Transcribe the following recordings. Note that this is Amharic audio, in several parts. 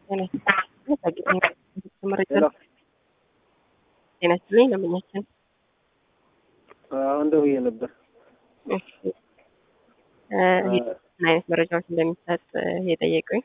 ጤና ይስጥልኝ ለምኛችን አሁን ደውዬ ነበር። ምን አይነት መረጃዎች እንደሚሰጥ የጠየቁኝ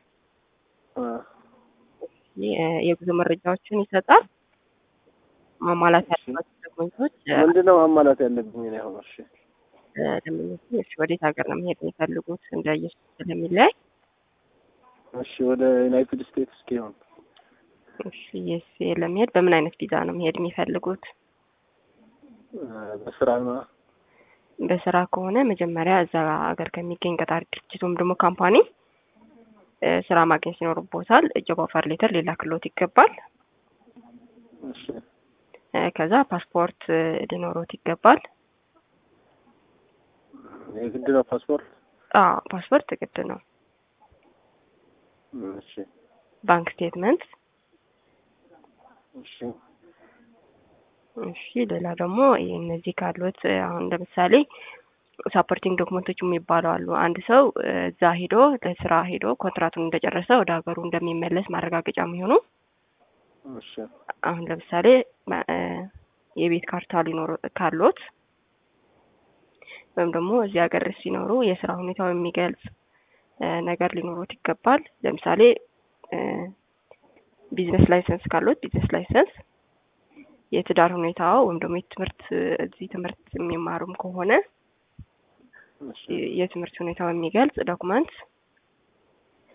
የጉዞ መረጃዎችን ይሰጣል። ማሟላት ያለባቸው ዶክመንቶች ምንድነው ማሟላት ያለብኝ? እኔ አሁን እሺ ደንበኞችን እሺ፣ ወዴት ሀገር ነው መሄድ የሚፈልጉት እንደየሱ ስለሚለያይ እሺ፣ ወደ ዩናይትድ ስቴትስ እስኪሆን እሺ፣ የስ ለመሄድ በምን አይነት ቪዛ ነው መሄድ የሚፈልጉት? በስራ ነው። በስራ ከሆነ መጀመሪያ እዛ ሀገር ከሚገኝ ቀጣሪ ድርጅት ወይም ደግሞ ካምፓኒ ስራ ማግኘት ይኖርቦታል። ጆብ ኦፈር ሌተር ሊላክሎት ይገባል። እሺ ከዛ ፓስፖርት ሊኖሮት ይገባል። የግድ ነው ፓስፖርት? አዎ ፓስፖርት ግድ ነው። እሺ ባንክ ስቴትመንት እሺ እሺ ሌላ ደግሞ እነዚህ ካሉት አሁን ለምሳሌ ሳፖርቲንግ ዶክመንቶች የሚባሉ አሉ። አንድ ሰው እዛ ሄዶ ለስራ ሄዶ ኮንትራቱን እንደጨረሰ ወደ ሀገሩ እንደሚመለስ ማረጋገጫ የሚሆኑ እሺ አሁን ለምሳሌ የቤት ካርታ ሊኖሩ ካሎት ወይም ደግሞ እዚህ ሀገር ሲኖሩ የስራ ሁኔታው የሚገልጽ ነገር ሊኖሩት ይገባል። ለምሳሌ ቢዝነስ ላይሰንስ ካሎት ቢዝነስ ላይሰንስ፣ የትዳር ሁኔታው ወይም ደግሞ የትምህርት እዚህ ትምህርት የሚማሩም ከሆነ እሺ የትምህርት ሁኔታው የሚገልጽ ዶክመንት